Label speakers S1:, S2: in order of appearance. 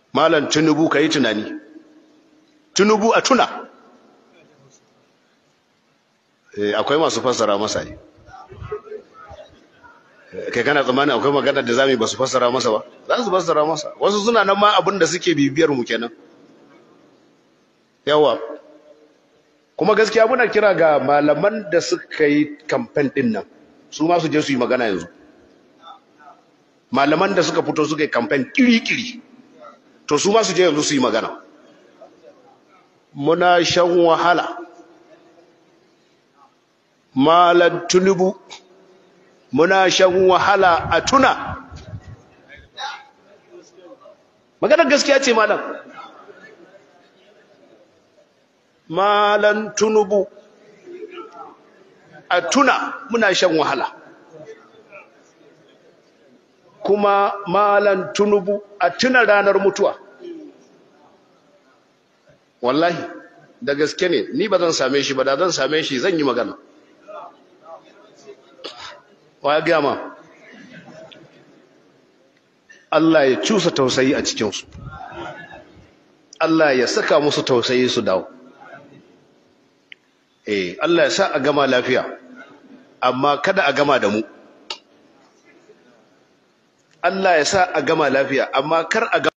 S1: malam tunubu ka yi tunani tunubu a tuna akwai masu fassara masa ne kai kana tsammanin akwai magana da zamu ba su fassara masa ba za su fassara masa wasu suna nan ma abin da suke bibiyar mu kenan yawa kuma gaskiya muna kira ga malaman da suka yi kamfen din nan su ma su je su yi magana yanzu malaman da suka fito suka yi kamfen kiri-kiri to su ma su je yanzu su yi magana muna shan wahala malar tunubu muna shan wahala a tuna maganar gaskiya ce malam malan tunubu a tuna muna shan wahala kuma malan tunubu a tuna ranar mutuwa wallahi da gaske ne ni ba zan same shi ba da zan same shi zan yi magana wa ya gama Allah ya cusa tausayi a cikinsu Allah ya saka musu tausayi su dawo eh Allah ya sa a gama lafiya amma kada a gama da mu Allah ya sa a gama lafiya amma kar a